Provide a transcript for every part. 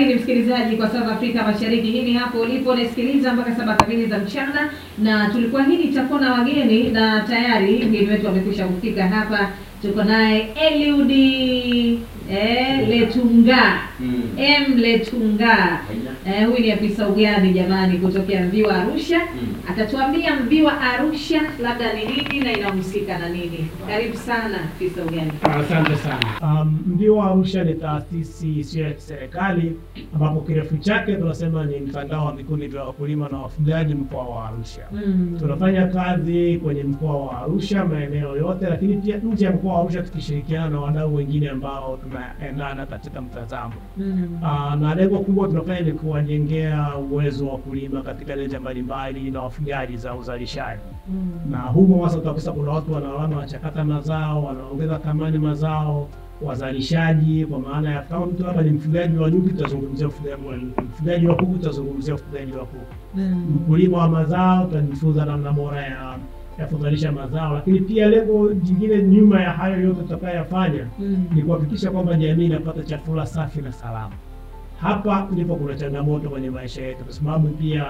kamili, msikilizaji, kwa saa za Afrika Mashariki. Hii ni hapo ulipo unasikiliza mpaka saba kamili za mchana, na tulikuwa hili itakuwa na wageni, na tayari mgeni wetu amekwisha kufika hapa. Tuko naye Eliudi eh, Letunga Mm. M Letunga eh, huyu ni afisa ugani jamani, kutokea Mviwa Arusha. Mm. Atatuambia Mviwa Arusha labda ni nini na inahusika na nini. Karibu sana afisa ugani. Asante sana. Um, Mviwa Arusha ni taasisi isiyo ya kiserikali ambapo kirefu chake tunasema ni mtandao wa vikundi vya wakulima na wafugaji mkoa wa Arusha. Mm. Tunafanya kazi kwenye mkoa wa Arusha maeneo yote, lakini pia nje ya mkoa wa Arusha tukishirikiana na wadau wengine ambao tunaendana katika mtazamo. Mm. Ah, na lengo kubwa tunafanya ni kuwajengea uwezo wa kulima katika nyanja mbalimbali na wafugaji za uzalishaji Mm. na humo hasa utakuta kuna watu wanaona wanachakata mazao, wanaongeza thamani mazao, wazalishaji, kwa maana ya kama mtu hapa ni mfugaji wa nyuki, tutazungumzia ufugaji wa nyuki, mfugaji wa kuku, tutazungumzia ufugaji wa kuku, Mm. mkulima wa mazao, tutajifunza namna bora ya ya kuzalisha mazao, lakini pia lengo jingine nyuma ya hayo yote tutakayoyafanya Mm. ni kuhakikisha kwamba jamii inapata chakula safi na salama. Hapa ndipo kuna changamoto kwenye maisha yetu, kwa sababu pia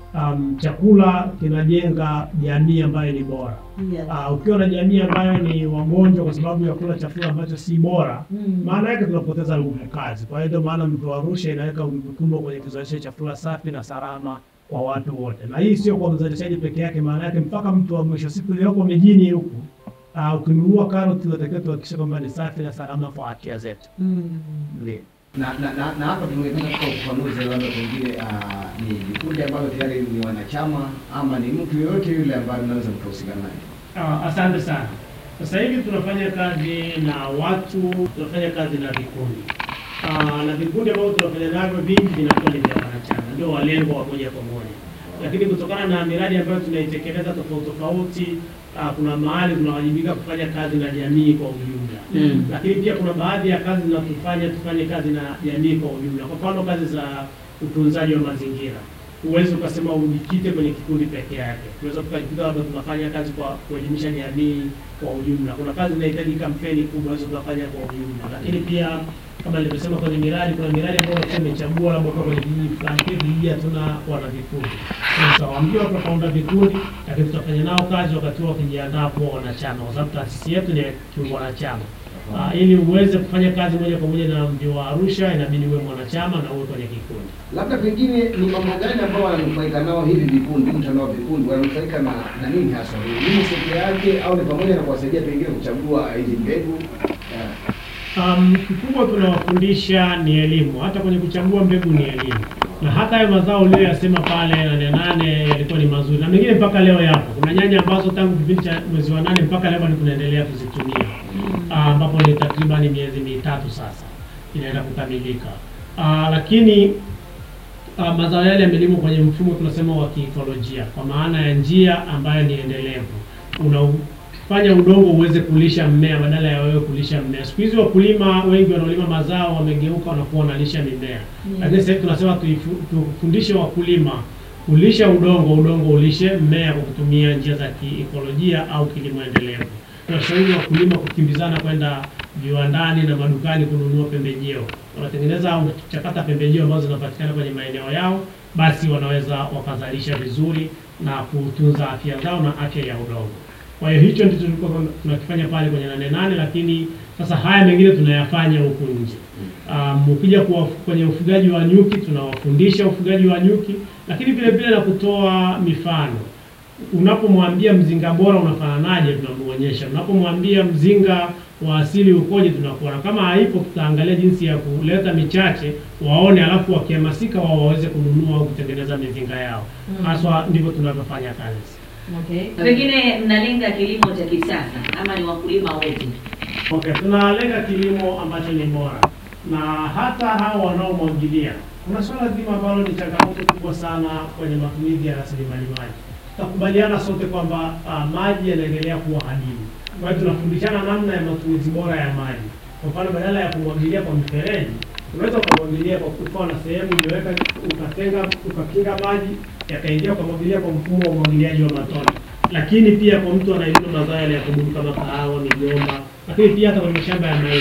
um, chakula kinajenga jamii ambayo ni bora. Yeah. Uh, ukiwa na jamii ambayo ni wagonjwa kwa sababu ya kula chakula ambacho si bora, Mm. maana yake tunapoteza nguvu kazi. Kwa hiyo ndio maana Mviwa Arusha inaweka nguvu kubwa kwenye kuzalisha chakula safi na salama kwa watu wote, na hii sio kwa mzalishaji peke yake, maana yake mpaka mtu wa mwisho siku iliyoko mijini huku uh, ukinunua karoti unatakiwa tuhakikishe kwamba ni safi na salama kwa afya zetu. Mm. Ndio. na na na, na hapa tungependa kutoa ufafanuzi labda pengine ah, ni vikundi ambavyo tayari ni wanachama ama ni mtu yoyote yule ambaye mnaweza mkahusika naye. Ah, asante sana. Sasa hivi tunafanya kazi na watu, tunafanya kazi na vikundi Ah, na vikundi ambavyo tunafanya navyo vingi vinakuwa ni vya wanachama, ndio walengwa wa moja kwa moja, lakini kutokana na miradi ambayo tunaitekeleza tofauti tofauti, ah, kuna mahali tunawajibika kufanya kazi na jamii kwa ujumla Mm. lakini pia kuna baadhi ya kazi zinatufanya tufanye kazi na jamii kwa ujumla. Kwa mfano kazi za utunzaji wa mazingira, huwezi ukasema ujikite kwenye kikundi peke yake. Tunaweza tukajikuta labda tunafanya kazi kwa kuelimisha jamii kwa ujumla. Kuna kazi inahitaji kampeni kubwa, unaweza tukafanya kwa ujumla, lakini pia kama nilivyosema kwenye miradi, kuna miradi ambayo sasa imechagua labda kwa kwenye kijiji fulani, kile kijiji hatuna wana vikundi. Tutawaambia watu wakaunda vikundi, lakini tutafanya nao kazi wakati huo wakijiandaa kuwa wanachama, kwa sababu taasisi yetu ni ya kiwanachama. Ah, ili uweze kufanya kazi moja kwa moja na Mviwa Arusha inabidi uwe mwanachama na uwe kwenye kikundi. Labda pengine ni mambo gani ambao wananufaika nao hivi vikundi, mtandao wa vikundi wananufaika na, na nini hasa? Ni nini sekta yake au ni pamoja na kuwasaidia pengine kuchagua hizi mbegu? Yeah. Um, kikubwa tunawafundisha ni elimu, hata kwenye kuchagua mbegu ni elimu, na hata hayo mazao uliyoyasema pale nane nane yalikuwa ni mazuri, na mengine mpaka leo yapo. Kuna nyanya ambazo tangu kipindi cha mwezi wa nane mpaka leo bado tunaendelea kuzitumia, Ah, ambapo ni takribani miezi mitatu sasa inaenda kukamilika. Ah, lakini uh, mazao yale yamelimwa kwenye mfumo tunasema wa kiikolojia, kwa maana ya njia ambayo ni endelevu, unafanya udongo uweze kulisha mmea badala ya wewe kulisha mmea. Siku hizi wakulima wengi wanaolima mazao wamegeuka, wanakuwa wanalisha mimea Mm. lakini sasa hivi tunasema tuifu- tufundishe wakulima kulisha udongo, udongo ulishe mmea kwa kutumia njia za kiikolojia au kilimo endelevu. Tunashauri wakulima kukimbizana kwenda viwandani na madukani kununua pembejeo. Wanatengeneza au kuchakata pembejeo ambazo zinapatikana kwenye maeneo yao, basi wanaweza wakazalisha vizuri na kutunza afya zao na afya ya udongo. Kwa hiyo hicho ndicho tulikuwa tunakifanya pale kwenye nane nane, lakini sasa haya mengine tunayafanya huku nje. Um, ukija kuwa kwenye ufugaji wa nyuki tunawafundisha ufugaji wa nyuki, lakini vile vile na kutoa mifano. Unapomwambia mzinga bora unafananaje, tunamuonyesha. Unapomwambia mzinga wa asili ukoje, tunakuona. Kama haipo, tutaangalia jinsi ya kuleta michache waone, alafu wakihamasika wao waweze kununua au kutengeneza mizinga yao. Mm. Haswa ndivyo tunavyofanya kazi. Okay. Pengine mnalenga kilimo cha kisasa ama ni wakulima wote? Okay, tunalenga kilimo ambacho ni bora na hata hao wanaomwagilia. Kuna swala zima ambalo ni changamoto kubwa sana kwenye matumizi ya rasilimali maji. Tutakubaliana sote kwamba ah, maji yanaendelea kuwa hadimu. Kwa hiyo tunafundishana namna ya matumizi bora ya maji. Kwa mfano, badala ya kumwagilia kwa mfereji, unaweza ukamwagilia kwa kuwa na sehemu iliyoweka, ukatenga, ukakinga maji yakaingia, ukamwagilia kwa mfumo wa umwagiliaji wa matone lakini pia kwa mtu anayelima mazao yale ya kudumu kama kahawa, migomba, lakini pia hata kwenye mashamba ya mahindi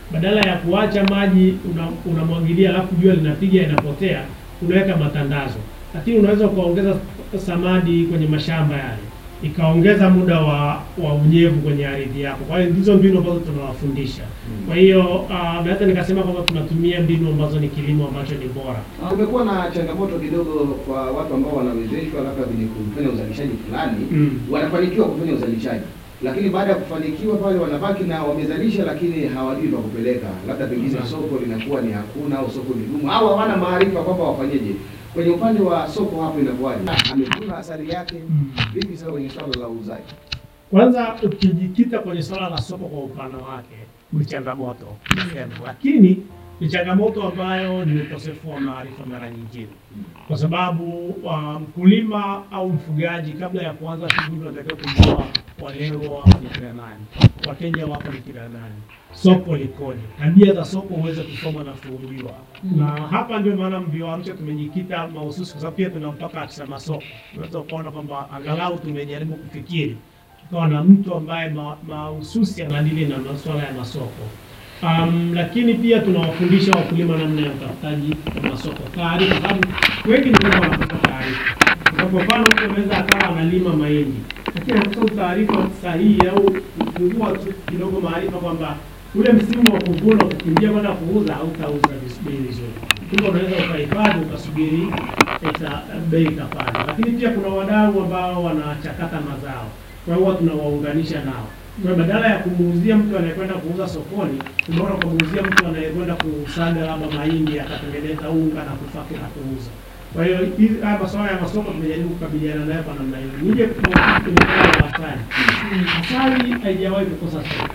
badala ya kuacha maji una- unamwagilia alafu jua linapiga inapotea, unaweka matandazo. Lakini unaweza ukaongeza samadi kwenye mashamba yale, ikaongeza muda wa wa unyevu kwenye ardhi yako. Kwa hiyo ndizo mbinu ambazo tunawafundisha. Kwa hiyo uh, naweza nikasema kwamba tunatumia mbinu ambazo ni kilimo ambacho ni bora. Kumekuwa na changamoto kidogo kwa watu ambao wanawezeshwa labda kwenye kufanya uzalishaji fulani Mm. wanafanikiwa kufanya uzalishaji, lakini baada ya kufanikiwa pale wanabaki na wamezalisha, lakini hawajui pa kupeleka, labda pengine Sawa. soko linakuwa ni hakuna au soko ni gumu au hawana maarifa kwamba wafanyeje. Kwenye upande wa soko hapo inakuwaje? Amevuna asali yake Mm. vipi sasa kwenye swala la uuzaji? Kwanza ukijikita kwenye swala la soko kwa upana wake ni changamoto niseme, lakini ni changamoto ambayo ni ukosefu wa maarifa mara nyingine, kwa sababu uh, mkulima au mfugaji kabla ya kuanza shughuli unatakiwa kujua walengwa wako ni kina nani, wateja wako ni kina nani, soko likoje, tabia za soko uweze kusoma na kuujua. Na hapa ndio maana Mvio wa Arusha tumejikita mahususi, kwa sababu pia tuna mpaka afisa masoko. Unaweza ukaona kwamba angalau tumejaribu kufikiri tukawa na mtu ambaye ma- mahususi anadili na masuala ya masoko. Um, lakini pia tunawafundisha wakulima namna ya utafutaji wa masoko, taarifa, sababu wengi ni kwamba wanakosa taarifa. Kwa mfano, mtu anaweza akawa analima mahindi, lakini anakosa taarifa sahihi au kupungua tu kidogo maarifa kwamba ule msimu wa kuvuna ukikimbia kwenda kuuza hautauza vis- bei vizuri. Kumbe unaweza ukahifadhi ukasubiri ita- bei ikapanda. Lakini pia kuna wadau ambao wanachakata mazao, kwa hiyo huwa tunawaunganisha nao. Kwa hiyo badala ya kumuuzia mtu anayekwenda kuuza sokoni, tunaona kumuuzia mtu anayekwenda kusaga labda mahindi akatengeneza unga na kufaki na kuuza. Kwa hiyo hizi- haya masuala ya masoko tumejaribu kukabiliana nayo kwa namna hiyo. Nije kwa kwenye swala la asali. Asali haijawahi kukosa soko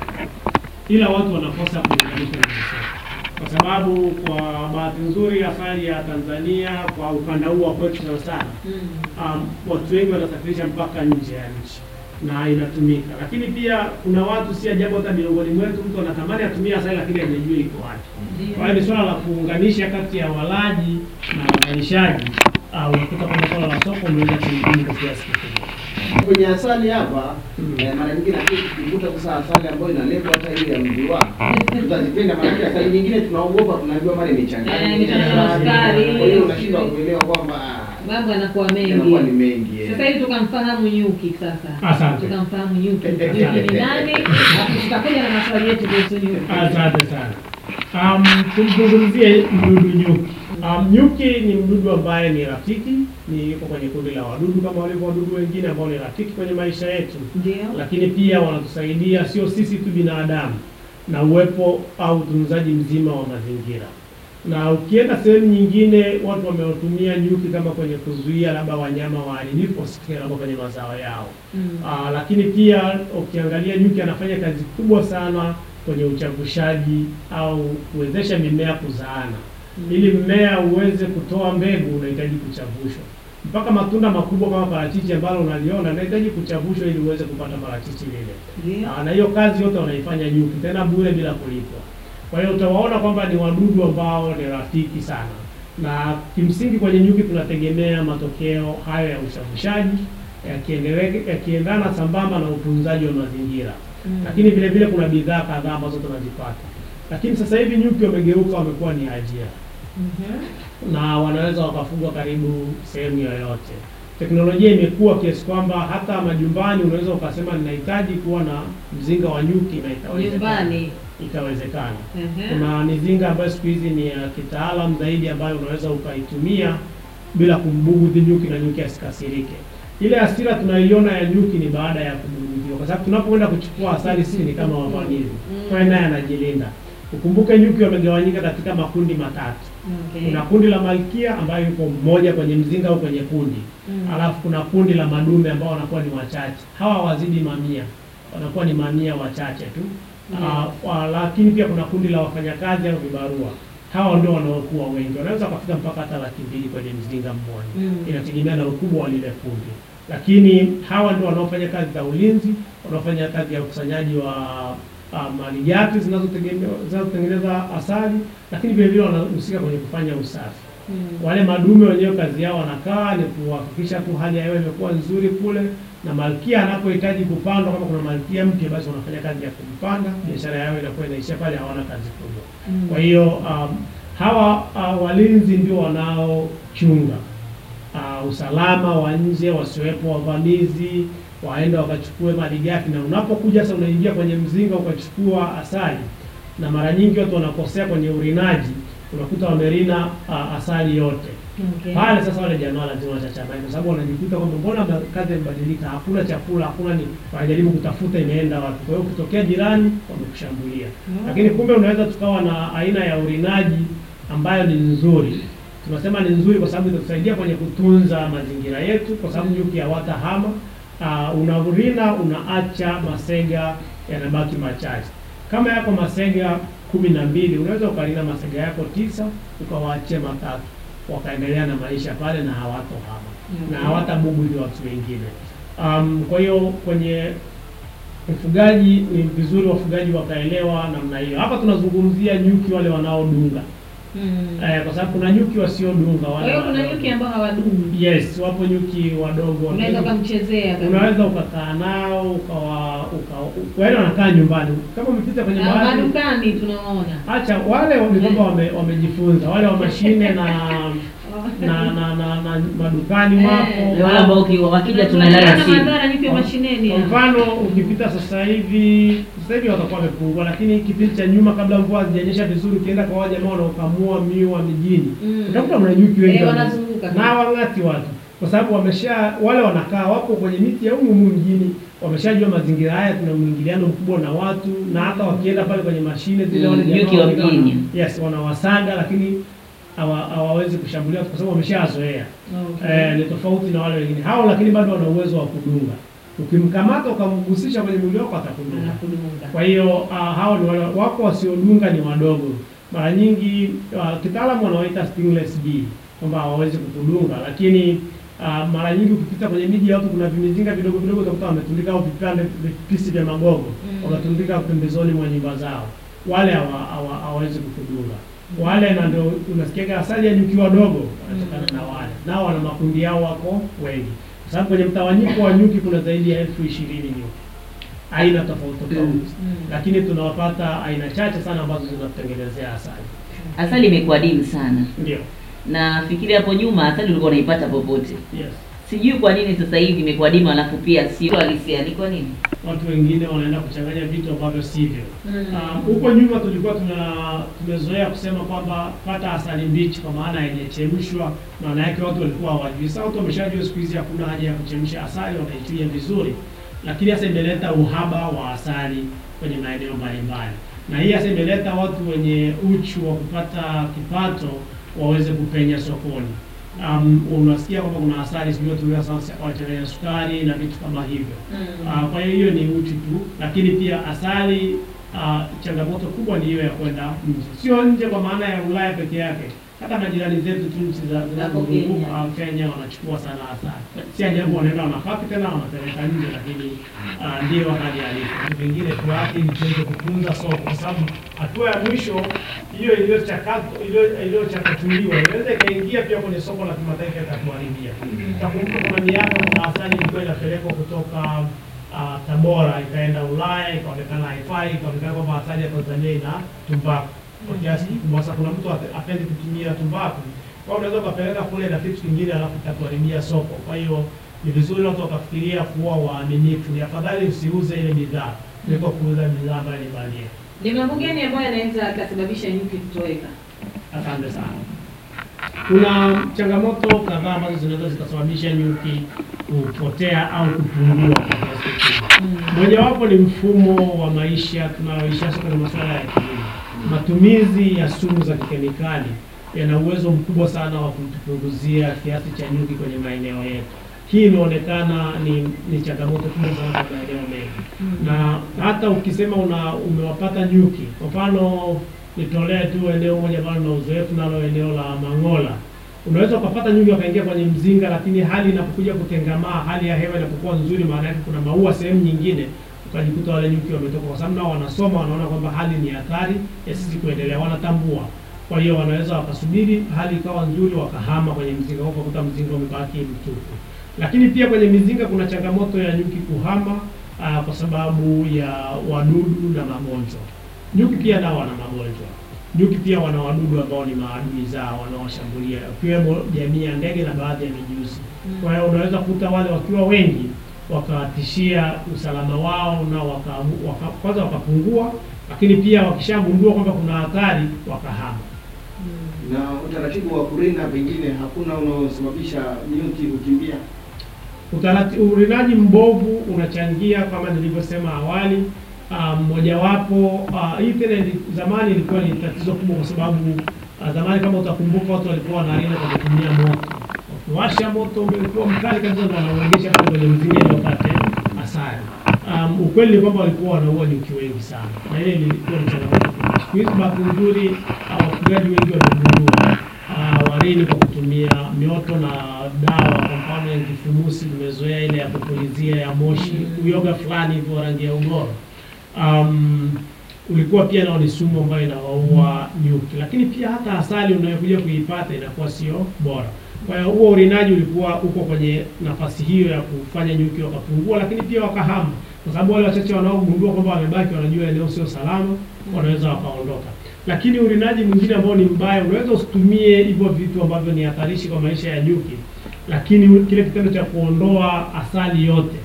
ila watu wanakosa kulinganisha na soko, kwa sababu kwa bahati nzuri asali ya Tanzania kwa ukanda huu wa kwetu sana sana, um, watu wengi wanasafirisha mpaka nje ya nchi na inatumika, lakini pia kuna watu, si ajabu hata miongoni mwetu, mtu anatamani atumie asali lakini hajajua iko wapi. Kwa hiyo ni swala la kuunganisha kati ya walaji na wazalishaji. Uh, unakuta kwamba swala la soko umeweza kuingia kwa kiasi kikubwa. Kwenye asali hapa Mm. eh, mara nyingine lakini tukikuta sasa asali ambayo inaletwa hata ile ya mviwa tutazipenda, maana asali nyingine tunaogopa, tunajua mara Eh, imechanganywa imechanganywa na sukari. kwa hiyo unashindwa kuelewa kwamba mambo yanakuwa yanakuwa ni mengi. mengi eh. Sasa hivi tukamfahamu nyuki sasa. Asante. Tukamfahamu nyuki. Nyuki ni nani? Alafu tutakuja na maswali yetu kuhusu nyuki. Asante sana. Um, tumzungumzie mdudu nyuki. Um, nyuki ni mdudu ambaye ni rafiki, ni yuko kwenye kundi la wadudu kama walivyo wadudu wengine ambao ni rafiki kwenye maisha yetu, Ndio. lakini pia wanatusaidia sio sisi tu binadamu na uwepo au utunzaji mzima wa mazingira. Na ukienda sehemu nyingine, watu wamewatumia nyuki kama kwenye kuzuia labda wanyama waharibifu wasifike labda kwenye mazao yao. Mm. Aa, lakini pia ukiangalia nyuki anafanya kazi kubwa sana kwenye uchavushaji au kuwezesha mimea kuzaana. Ili mmea uweze kutoa mbegu unahitaji kuchavushwa. Mpaka matunda makubwa kama parachichi ambalo unaliona unahitaji kuchavushwa ili uweze kupata parachichi lile. Ndio. Aa, na hiyo kazi yote wanaifanya nyuki tena bure bila kulipwa. Kwa hiyo utawaona kwamba ni wadudu ambao ni rafiki sana, na kimsingi kwenye nyuki tunategemea matokeo hayo ya uchavushaji yakiendele- yakiendana sambamba na utunzaji wa mazingira, Mm. lakini vile vile kuna bidhaa kadhaa ambazo tunazipata. Lakini sasa hivi nyuki wamegeuka, wamekuwa ni ajira Mhm. na wanaweza wakafugwa karibu sehemu yoyote. Teknolojia imekuwa kiasi kwamba hata majumbani unaweza ukasema ninahitaji kuwa na mzinga wa nyuki na itawezekana. Nyumbani. Itawezekana. Ehe. Kuna mizinga ambayo siku hizi ni ya kitaalam zaidi ambayo unaweza ukaitumia bila kumbughudhi nyuki na nyuki asikasirike. Ile hasira tunaiona ya nyuki ni baada ya kubughudhiwa, kwa sababu tunapoenda kuchukua asali sisi ni kama wavamizi, kwa hiyo naye anajilinda. Ukumbuke nyuki wamegawanyika katika makundi matatu. Okay. Kuna kundi la malkia ambayo yuko mmoja kwenye mzinga au kwenye kundi Mm. alafu kuna kundi la madume ambao wanakuwa ni wachache. Hawa wazidi mamia, wanakuwa ni mamia wachache tu. Mm. Ah, wa- lakini pia kuna kundi la wafanyakazi au vibarua. Hawa ndio wanaokuwa wengi, wanaweza wakafika mpaka hata laki mbili kwenye mzinga mmoja Mm. inategemea na ukubwa wa lile kundi, lakini hawa ndio wanaofanya kazi za ulinzi, wanaofanya kazi ya ukusanyaji wa uh, malighafi zinazotegemea- zinazotengeneza asali, lakini vile vile wanahusika kwenye kufanya usafi. Mm. Wale madume wenyewe kazi yao wanakaa ni kuhakikisha tu hali ya hewa imekuwa nzuri kule, na malkia anapohitaji kupandwa, kama kuna malkia mpya, basi wanafanya kazi ya kumpanda, biashara yao inakuwa inaishia pale, hawana kazi kubwa. Mm. Kwa hiyo um, hawa uh, walinzi ndio wanaochunga uh, usalama wa nje, wasiwepo wavamizi waende wakachukue malighafi. Na unapokuja sasa, unaingia kwenye mzinga ukachukua asali, na mara nyingi watu wanakosea kwenye urinaji, unakuta wamerina uh, asali yote Okay. pale. Sasa wale jamaa lazima wachachamai, kwa sababu wanajikuta kwamba mbona ma- kazi imebadilika, hakuna chakula, hakuna ni, wanajaribu kutafuta imeenda wapi. Kwa hiyo ukitokea jirani wamekushambulia Mm. lakini kumbe unaweza tukawa na aina ya urinaji ambayo ni nzuri. Tunasema ni nzuri kwa sababu itatusaidia kwenye kutunza mazingira yetu, kwa sababu nyuki hawatahama. Uh, unaurina unaacha masega yanabaki machache. Kama yako masega kumi na mbili unaweza ukalina masega yako tisa ukawaachia matatu wakaendelea na maisha pale na hawatohama na hawatabughudhi watu wengine. Um, kwa hiyo kwenye ufugaji ni vizuri wafugaji wakaelewa namna hiyo. Hapa tunazungumzia nyuki wale wanaodunga Mm. eh, kwa sababu kuna nyuki wasiodunga Kwa wale hiyo kuna wadogo. nyuki ambao hawadumu. Yes, wapo nyuki wadogo Unaweza wadogo. ukamchezea kabisa. unaweza ukakaa nao ukawa uka, yaani wanakaa nyumbani kama umepita kwenye Na baadhi madukani tunaona. acha wale ni kwamba wame, wamejifunza wale wa mashine na na na, na, na madukani Eh, wapo Ni wale ambao ukiwa wakija Tunaona tunalala chini. madhara nyuki wa mashineni. Kwa hapa. mfano ukipita sasa hivi, sasa hivi watakuwa wamepungua, lakini kipindi cha nyuma, kabla mvua hazijanyesha vizuri, ukienda kwa wale jamaa wanaokamua miwa mijini, Mm. utakuta mna nyuki wengi Eh, wana- wanazunguka. na wang'ati watu, kwa sababu wamesha wale wanakaa wapo kwenye miti ya humu humu mjini, wameshajua mazingira haya, tuna mwingiliano mkubwa na watu, na hata wakienda pale kwenye mashine zile, Mm, wale jamaa nyuki wa wamekaa wana- mjini. yes, wanawasaga, lakini hawa- hawawezi kushambulia watu kwa sababu wameshazoea. Okay. Eh, ni tofauti na wale wengine hao, lakini bado wana uwezo wa kudunga. Ukimkamata ukamgusisha kwenye mwili wako atakudunga. Anakudunga. Kwa hiyo uh, hao ni wale wako wasiodunga, ni wadogo. Mara nyingi uh, kitaalamu wanawaita stingless bee kwamba hawawezi kukudunga, lakini uh, mara nyingi ukipita kwenye miji ya watu kuna vimizinga vidogo vidogo utakuta wametundika au vipande vipisi vya magogo Mm. wametundika pembezoni mwa nyumba zao, wale hawa- hawa- hawawezi kukudunga wale, na ndio unasikiaga asali ya nyuki wadogo wanatokana na wale, nao wana makundi yao, wako wengi, kwa sababu kwenye mtawanyiko wa nyuki kuna zaidi ya elfu ishirini nyuki aina tofauti tofauti, Mm. lakini tunawapata aina chache sana ambazo zinatutengenezea asali. Asali imekuwa dimu sana. Ndio, Na fikiri hapo nyuma asali ulikuwa unaipata popote. yes. Sijui kwa nini sasa hivi imekuwa dimu alafu pia sio halisia. Ni kwa nini? Watu wengine wanaenda kuchanganya vitu ambavyo sivyo. Mm. Um, huko nyuma tulikuwa tuna tumezoea kusema kwamba pata asali mbichi, kwa maana haijachemshwa. Maana yake watu walikuwa hawajui. Sasa watu wameshajua siku hizi hakuna haja ya kuchemsha asali, wanaichuja vizuri. Lakini sasa imeleta uhaba wa asali kwenye maeneo mbalimbali, na hii sasa imeleta watu wenye uchu wa kupata kipato waweze kupenya sokoni. Um, unasikia kwamba kuna asali sijui watu sasa wachanganya sukari na vitu kama hivyo. Mm. Ah, kwa hiyo hiyo ni uchu tu, lakini pia asali ah, changamoto kubwa ni hiyo ya kwenda nje, sio nje kwa maana ya Ulaya peke yake, hata majirani zetu tu nchi za zinazozunguka Kenya wanachukua sana asali. Si ajabu wanaenda wanapaki tena wanapeleka nje, lakini ah, ndio hali halisi. Vitu vingine tuache ili tuweze kutunza soko, kwa sababu hatua ya mwisho hiyo iliyochakatwa iliyo- iliyochakatuliwa inaweza ikaingia pia kwenye soko la kimataifa ikatuharibia. Utakumbuka kuna miaka kuna asali ilikuwa inapelekwa kutoka ah, Tabora ikaenda Ulaya ikaonekana haifai, ikaonekana kwamba asali ya Tanzania ina tumbaku kwa kiasi kikubwa. Sasa kuna mtu ate- apendi kutumia tumbaku, kwa hiyo unaweza ukapeleka kule na kitu kingine alafu itakuharibia soko. Kwa hiyo ni vizuri watu wakafikiria kuwa waaminifu. Ni afadhali usiuze ile bidhaa kuliko kuuza bidhaa ambayo ni bandia. Ni mambo gani ambayo yanaweza akasababisha nyuki kutoweka? Asante sana. Kuna changamoto kadhaa ambazo zinaweza zikasababisha nyuki kupotea au kupungua kwa kiasi kikubwa. Mojawapo ni mfumo wa maisha tunayoishi hasa kwenye masuala ya kilimo. Matumizi ya sumu za kikemikali yana uwezo mkubwa sana wa kutupunguzia kiasi cha nyuki kwenye maeneo yetu. Hii imeonekana ni, ni changamoto kubwa sana kwa maeneo mengi na hata ukisema una umewapata nyuki, kwa mfano nitolee tu eneo moja ambalo na uzoefu nalo, eneo la Mang'ola, unaweza ukapata nyuki wakaingia kwenye mzinga, lakini hali inapokuja kutengamaa, hali ya hewa inapokuwa nzuri, maana yake kuna maua sehemu nyingine, ukajikuta wale nyuki wametoka, kwa sababu nao wanasoma, wanaona kwamba hali ni hatari ya sisi kuendelea, wanatambua Kwa hiyo wanaweza wakasubiri hali ikawa nzuri, wakahama kwenye mzinga huo, ukakuta mzinga umebaki mtupu. Lakini pia kwenye mizinga kuna changamoto ya nyuki kuhama aa, kwa sababu ya wadudu na magonjwa. Nyuki pia nao wana magonjwa. Nyuki pia wana wadudu ambao ni maadui zao wanaowashambulia, ikiwemo jamii ya ndege na baadhi ya mijusi. Kwa hiyo unaweza kukuta wale wakiwa wengi wakawatishia usalama wao na waka, waka, kwanza wakapungua, lakini pia wakishagundua kwamba kuna hatari wakahama. Na utaratibu wa kurinda pengine hakuna unaosababisha nyuki kukimbia. Utarati, urinaji mbovu unachangia kama nilivyosema awali. Ah, Mmojawapo ah, hii tena ili- zamani ilikuwa ni tatizo kubwa, kwa sababu ah, zamani kama utakumbuka, watu walikuwa wanarina kwa kutumia moto, wakiwasha moto ulikuwa mkali kabisa, ndo wanauegesha pale kwenye mzinga ili wapate asali. Um, ukweli ni kwamba walikuwa wanaua nyuki wengi sana, na ile ilikuwa ni changamoto kubwa. Siku hizi bahati nzuri ah, wafugaji wengi wamegundua ah, warini kwa kutumia mioto na dawa. Kwa mfano ya kifumusi, tumezoea ile ya kupulizia ya moshi, uyoga fulani hivyo wa rangi ya ugoro. Um, ulikuwa pia nao ni sumu ambayo inawaua nyuki, lakini pia hata asali unayokuja kuipata inakuwa sio bora. Kwa hiyo huo urinaji ulikuwa uko kwenye nafasi hiyo ya kufanya nyuki wakapungua, lakini pia wakahama, kwa sababu wale wachache wanaogundua kwamba wamebaki, wanajua eneo sio salama, wanaweza wakaondoka. Lakini urinaji mwingine ambao ni mbaya, unaweza usitumie hivyo vitu ambavyo ni hatarishi kwa maisha ya nyuki, lakini kile kitendo cha kuondoa asali yote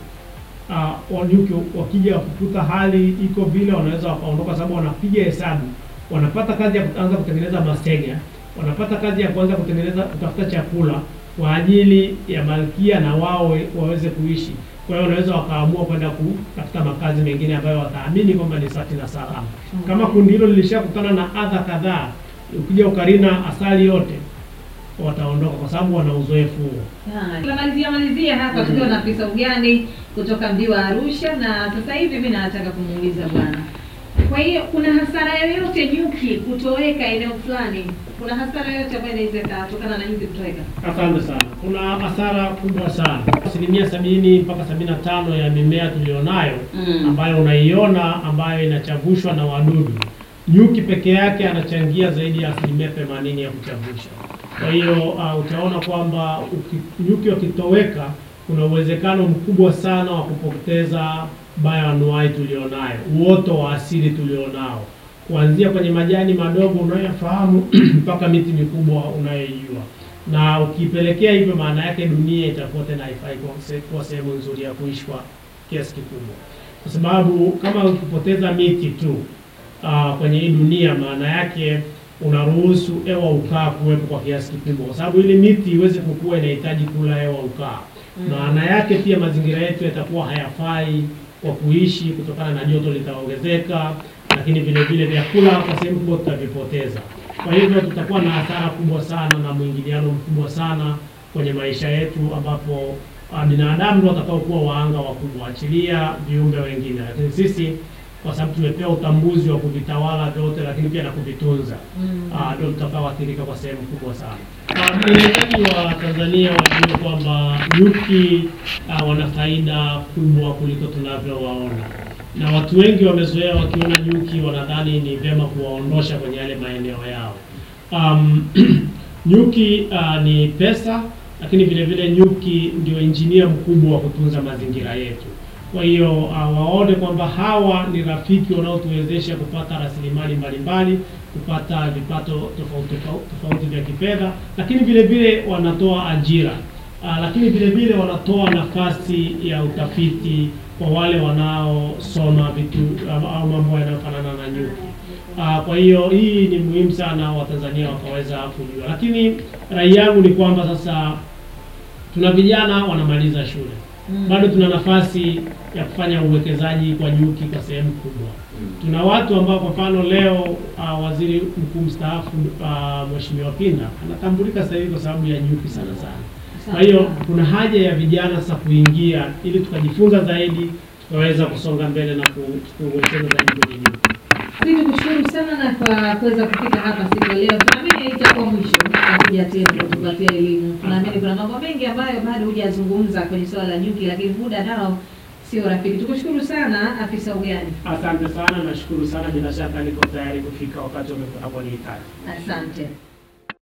uh, wanyuki wakija wakukuta hali iko vile, wanaweza wakaondoka, sababu wanapiga hesabu, wanapata kazi ya kuanza kutengeneza masega, wanapata kazi ya kuanza kutengeneza kutafuta chakula kwa ajili ya malkia na wao we- waweze kuishi. Kwa hiyo wanaweza wakaamua kwenda kutafuta makazi mengine ambayo wataamini kwamba ni safi na salama. Kama kundi hilo lilishakutana na adha kadhaa, ukija ukarina asali yote, wataondoka kwa sababu wana uzoefu huo. Ah, tunamalizia malizia hapa tukiwa na afisa ugani kutoka mji wa Arusha, na sasa hivi mimi nataka kumuuliza bwana, kwa hiyo kuna hasara yoyote nyuki kutoweka eneo fulani? Kuna hasara yoyote ambayo inaweza ikatokana na nyuki kutoweka? Asante sana. Kuna hasara kubwa sana, asilimia sabini mpaka sabini na tano ya mimea tulionayo Mm. ambayo unaiona ambayo inachavushwa na wadudu, nyuki peke yake anachangia zaidi ya asilimia themanini ya kuchavusha. Kwa hiyo uh, utaona kwamba uki- nyuki wakitoweka, kuna uwezekano mkubwa sana wa kupoteza bioanuai tulionayo, uoto wa asili tulionao, kuanzia kwenye majani madogo unayofahamu mpaka miti mikubwa unayoijua na ukipelekea hivyo, maana yake dunia itakuwa tena haifai kuwa se- kuwa sehemu nzuri ya kuishi kwa kiasi kikubwa, kwa sababu kama ukipoteza miti tu uh, kwenye hii dunia, maana yake unaruhusu hewa ukaa kuwepo kwa kiasi kikubwa, kwa sababu ili miti iweze kukua inahitaji kula hewa ukaa. Maana yake pia mazingira yetu yatakuwa hayafai kwa kuishi kutokana na joto litaongezeka, lakini vile vile vyakula kwa sehemu kubwa tutavipoteza. Kwa hivyo tutakuwa na hasara kubwa sana na mwingiliano mkubwa sana kwenye maisha yetu, ambapo ah, binadamu ndio watakaokuwa waanga wakubwa, achilia viumbe wengine, lakini sisi kwa sababu tumepewa utambuzi wa kuvitawala vyote, lakini pia na kuvitunza ah, ndio tutakaoathirika kwa sehemu kubwa sana. Ah, Mwenyezaji wa Tanzania wajue kwamba nyuki ah, wana faida kubwa kuliko tunavyowaona, na watu wengi wamezoea wakiona nyuki wanadhani ni vyema kuwaondosha kwenye yale maeneo yao. Um, nyuki ah, ni pesa, lakini vile vile nyuki ndio injinia mkubwa wa kutunza mazingira yetu. Kwa hiyo uh, waone kwamba hawa ni rafiki wanaotuwezesha kupata rasilimali mbalimbali, kupata vipato tofauti tofauti tofauti vya kifedha, lakini vile vile wanatoa ajira uh, lakini vile vile wanatoa nafasi ya utafiti kwa wale wanaosoma vitu uh, au mambo yanayofanana na nyuki. Uh, kwa hiyo hii ni muhimu sana Watanzania wakaweza kujua, lakini rai yangu ni kwamba sasa tuna vijana wanamaliza shule bado tuna nafasi ya kufanya uwekezaji kwa nyuki kwa sehemu kubwa. Tuna watu ambao kwa mfano leo uh, waziri mkuu mstaafu uh, Mheshimiwa Pinda anatambulika sasa hivi kwa sababu ya nyuki sana sana. Kwa hiyo kuna haja ya vijana sasa kuingia ili tukajifunza zaidi, tukaweza kusonga mbele na ku- kuwekeza zaidi kwenye nyuki. Sisi tukushukuru sana na kwa kuweza kufika hapa siku ya leo. Tunaamini itakuwa mwisho kuja tena kutupatia elimu. Tunaamini kuna mambo mengi ambayo bado hujazungumza kwenye swala la nyuki, lakini muda nao sio rafiki. Tukushukuru sana afisa ugani, Asante sana, nashukuru sana. Bila shaka niko tayari kufika wakati unaponihitaji. asante.